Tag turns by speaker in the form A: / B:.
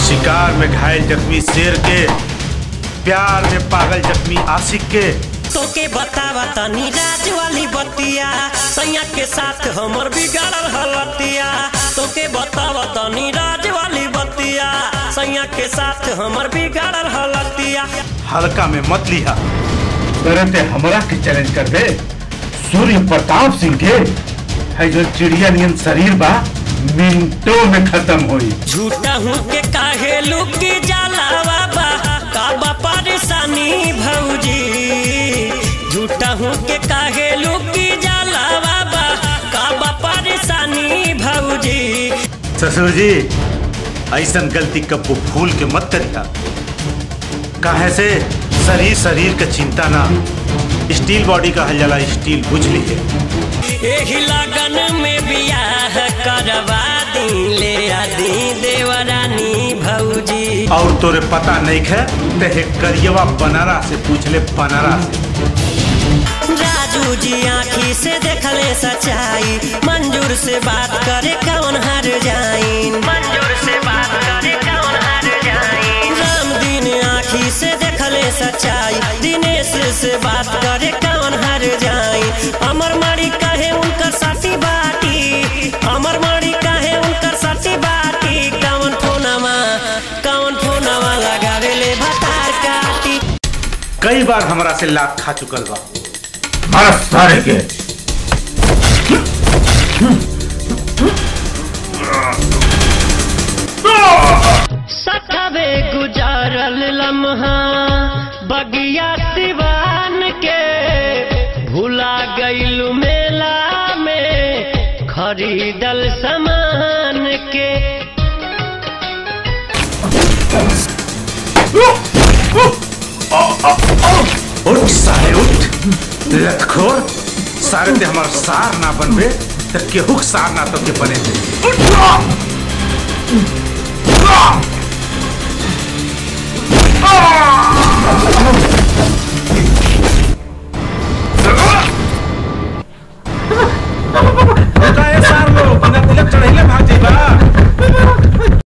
A: शिकार में घायल जख्मी शेर के प्यार में पागल जख्मी आशिक के
B: तोके बतावा तनी राज वाली बतिया सैया के साथ हमर बिगड़ल हलतिया तोके बतावा तनी राज वाली बतिया सैया के साथ हमर बिगड़ल हलतिया
A: हल्का में मत लिहा
C: तुरंत हमरा के चैलेंज कर दे सूर्य प्रताप सिंह के है जो चिड़िया नियन शरीर बा मिनटों में खत्म होई
B: झूठा हूँ के काहे लुकी जाला बाबा काबा परेशानी भौजी झूठा हूँ के काहे लुकी जाला बाबा काबा परेशानी भौजी
A: ससुर जी ऐसन गलती कब्बो भूल के मत करिया काहे से शरीर शरीर का चिंता ना स्टील बॉडी का हल जाला स्टील बुझ लीजिए
B: एही लगन में बियाह करवा दी ले आदि देवरानी भौजी
A: और तोरे पता नहीं है ते करियवा बनारा से पूछ ले बनारा से
B: राजू जी आँखी से देखले सच्चाई मंजूर से बात करे कौन हार जाइन मंजूर से बात करे कौन हार जाइन राम दिन आँखी से देखले सच्चाई दिनेश से बात करे कौन हार जाइन अमर मणि कहे उनकर साथी बाटी अमर मणि कहे उनकर साथी बाटी कौन फोनमा कौन फोनमा लगावे ले भतार काटी
A: कई बार हमरा से लात खा चुकल बा
C: मारा सारे के
B: सखबे गुजारल लम्हा बगिया सिवान के भुला गईलू मेला में खरीदल सामान के
A: उठ सारे उठ लतखोर सारे ते हमार सार ना बनबे त केहू के सार ना तो के बने थे